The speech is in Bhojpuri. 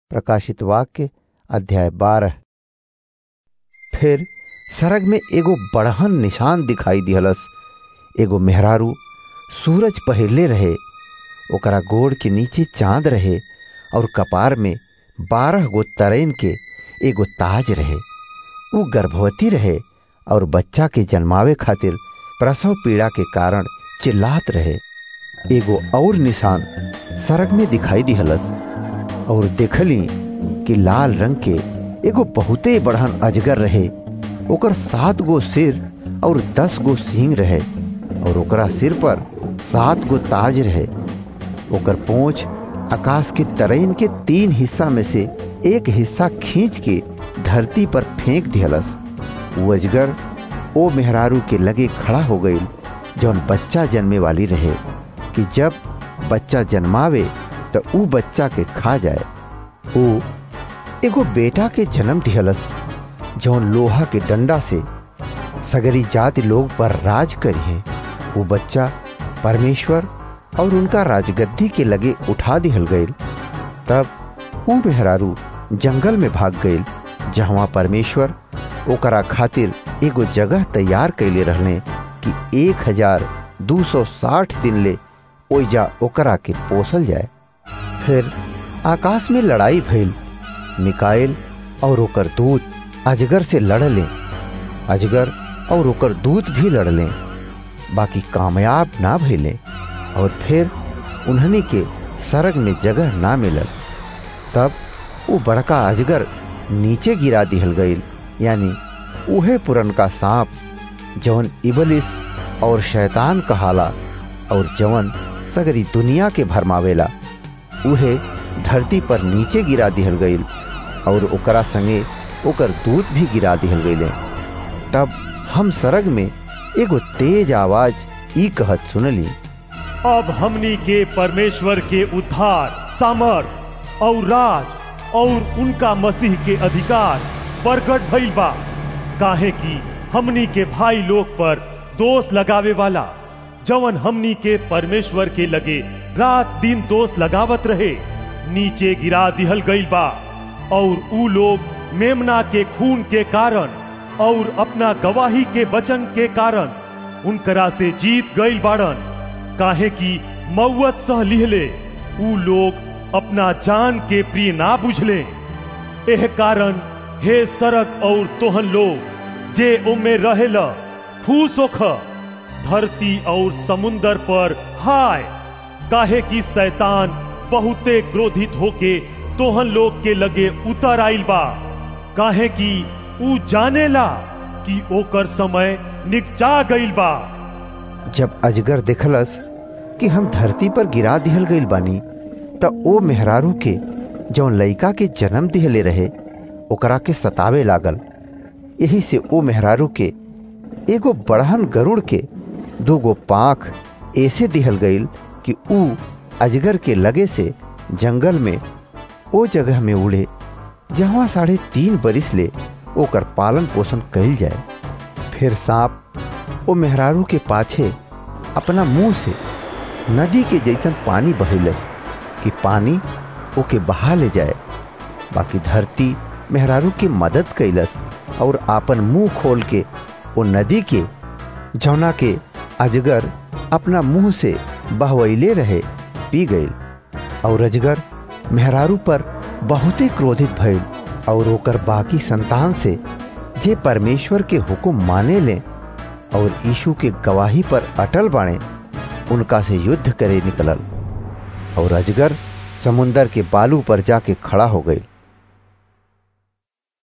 प्रकाशित वाक्य अध्याय बारह फिर सरग में एगो बड़हन निशान दिखाई दिहलस एगो मेहरारू सूरज पहिरले रहे ओकरा गोड़ के नीचे चांद रहे और कपार में बारह गो तरेन के एगो ताज रहे ऊ गर्भवती रहे और बच्चा के जन्मावे खातिर प्रसव पीड़ा के कारण चिल्लात रहे एगो और निशान सरग में दिखाई दिहलस और देखली कि लाल रंग के एगो बहुते बढ़न अजगर रहे ओकर सात गो सिर और दस गो सींग रहे और ओकरा सिर पर सात गो ताज रहे ओकर पोंछ आकाश के तरेन के तीन हिस्सा में से एक हिस्सा खींच के धरती पर फेंक दिहलस वो अजगर ओ मेहरारू के लगे खड़ा हो गई जौन बच्चा जन्मे वाली रहे कि जब बच्चा जन्मावे तो ऊ बच्चा के खा जाए ओ एगो बेटा के जन्म दिहलस जौन लोहा के डंडा से सगरी जाति लोग पर राज करी है वो बच्चा परमेश्वर और उनका राजगद्दी के लगे उठा दिहल गईल तब ऊ मेहरारू जंगल में भाग गईल जहाँ परमेश्वर ओकरा खातिर एगो जगह तैयार कैले रहले कि एक हजार दू सौ साठ दिन ले ओइजा ओकरा के पोसल जाए फिर आकाश में लड़ाई भइल मिकाइल और ओकर दूत अजगर से लड़ले अजगर और ओकर दूत भी लड़ले बाकी कामयाब ना भइले और फिर उन्हनी के सरग में जगह ना मिलल तब वो बड़का अजगर नीचे गिरा दिहल गईल यानी उहे पुरनका सांप जवन इबलिस और शैतान कहाला और जवन सगरी दुनिया के भरमावेला उहे धरती पर नीचे गिरा दिहल गईल और ओकरा संगे ओकर दूत भी गिरा दिहल गईले तब हम सरग में एगो तेज आवाज ई कहत सुनली अब हमनी के परमेश्वर के उद्धार सामर्थ और राज और उनका मसीह के अधिकार प्रकट भइल बा काहे कि हमनी के भाई लोग पर दोष लगावे वाला जवन हमनी के परमेश्वर के लगे रात दिन दोष लगावत रहे नीचे गिरा दिहल गईल बा और ऊ लोग मेमना के खून के कारण और अपना गवाही के वचन के कारण उनकरा से जीत गईल बाड़न काहे कि मौत सह लिहले ऊ लोग अपना जान के प्रिय ना बुझले एह कारण हे सरक और तोहन लोग जे उमे रहेला खुश होख धरती और समुंदर पर हाय काहे कि शैतान बहुते क्रोधित होके तोहन लोग के लगे उतर आइल बा काहे कि ऊ जानेला कि ओकर समय निकचा गईल बा जब अजगर देखलस कि हम धरती पर गिरा दिहल गईल बानी त ओ मेहरारू के जौन लइका के जन्म दिहले रहे ओकरा के सतावे लागल यही से ओ मेहरारू के एगो बड़हन गरुड़ के दूगो पाख ऐसे दिहल गईल कि ऊ अजगर के लगे से जंगल में ओ जगह में उड़े जहाँ साढ़े तीन बरिस ले ओकर पालन पोषण कइल जाए फिर सांप ओ मेहरारू के पाछे अपना मुंह से नदी के जैसन पानी बहेलस कि पानी ओके बहा ले जाए बाकी धरती मेहरारू की मदद कैलस और आपन मुंह खोल के ओ नदी के जौना के अजगर अपना मुंह से बहवैले रहे पी गई और अजगर मेहरारू पर बहुते क्रोधित भइल और ओकर बाकी संतान से जे परमेश्वर के हुक्म माने ले और यीशु के गवाही पर अटल बाणे उनका से युद्ध करे निकलल और अजगर समुंदर के बालू पर जाके खड़ा हो गई